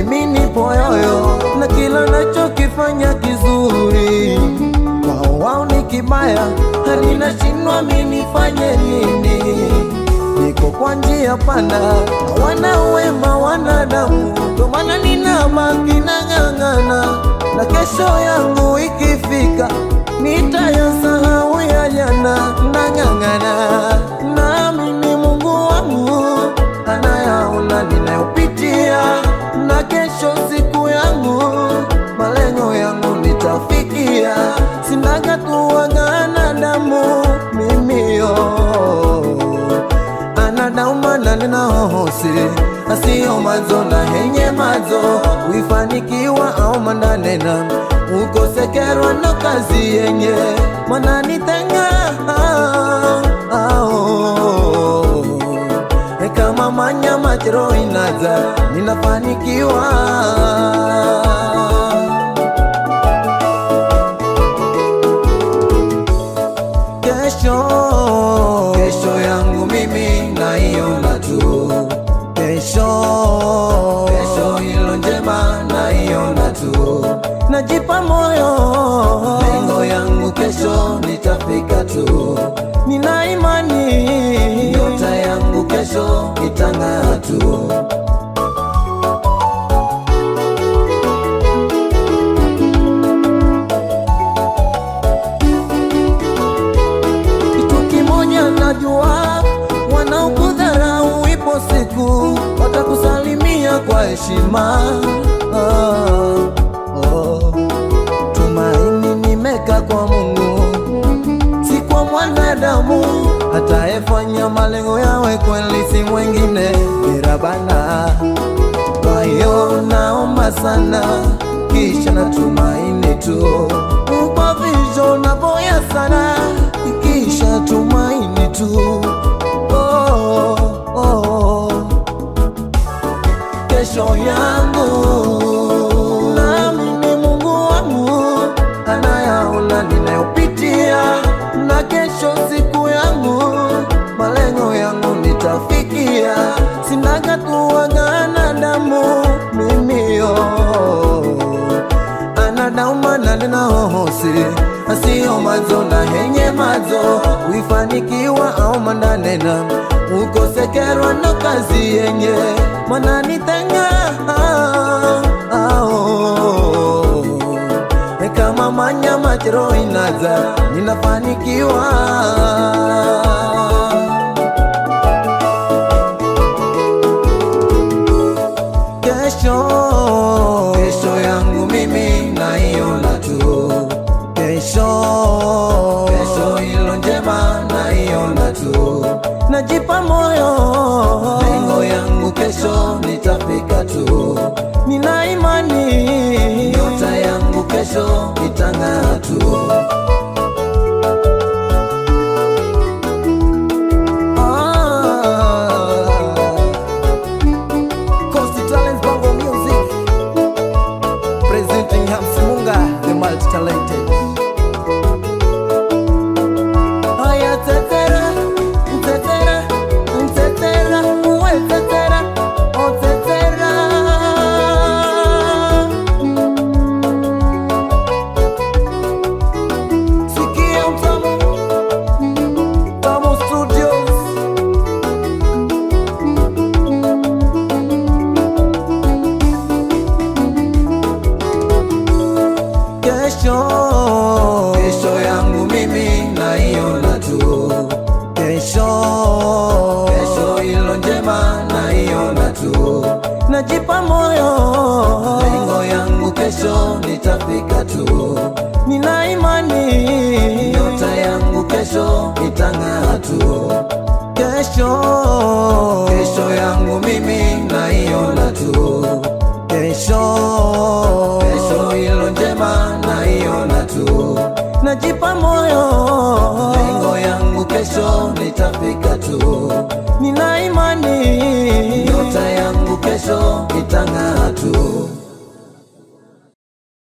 mimi nipo yoyo na kila nachokifanya kizuri wao wao ni kibaya hadi nashindwa mimi nifanye nini niko kwa njia panda hawana wema wanadamu ndo maana ninabaki nang'ang'ana na kesho yangu ikifika nitayasahau ya jana nang'ang'ana nami ni Mungu wangu anayaona ninayopitia na kesho siku yangu malengo yangu nitafikia sinaga tuwagana damu mimio anadaumana ninahohosi asiyo mazo na henye mazo uifanikiwa au mandanena ukosekerwa no kazi yenye mwananitenga ao kama manyama chero inaza ninafanikiwa kesho kesho yangu mimi naiona tu kesho kesho ilo njema naiona tu najipa moyo lengo yangu kesho nitafika tu nina imani nyota yangu kesho itang'aa tu kitu kimoja najua, wanaokudharau ipo siku watakusalimia kwa heshima. Ah, oh. Tumaini nimeka kwa Mungu, si kwa mwanadamu atayefanya malengo yawe kweli, si mwingine ila Bwana. Kwa hiyo naomba sana, kisha natumaini tu kwa vision na boya sana, kisha tumaini tu oh, oh. Kesho yangu nami ni Mungu wangu anayaona ninayopitia, na kesho siku yangu malengo yangu nitafikia, sinaga tuwagana damu mimio anadaumana ninahohosi asiyo mazo na henye mazo uifanikiwa au mandanena ukosekerwa no kazi yenye mwananitenga ao kama manyama chero inaza ninafanikiwa kesho kesho yangu mimi naiona tu kesho kesho ilo njema naiona tu najipa moyo lengo yangu kesho nitafika tu nina imani nyota yangu kesho itang'aa tu ah. Coast Talents Bongo Music Presenting Hamsi Munga The multi-talented Haya tetera Tetera Tetera Uwe tetera Oh tetera Sikia utamu Tamu Studios kesho kesho yangu mimi naiona tu kesho kesho ilo njema naiona tu najipa moyo lengo yangu kesho nitafika tu nina imani nyota yangu kesho itang'aa tu kesho kesho yangu mimi naiona tu kesho kesho ilo njema naiona tu najipa moyo lengo yangu kesho nitafika tu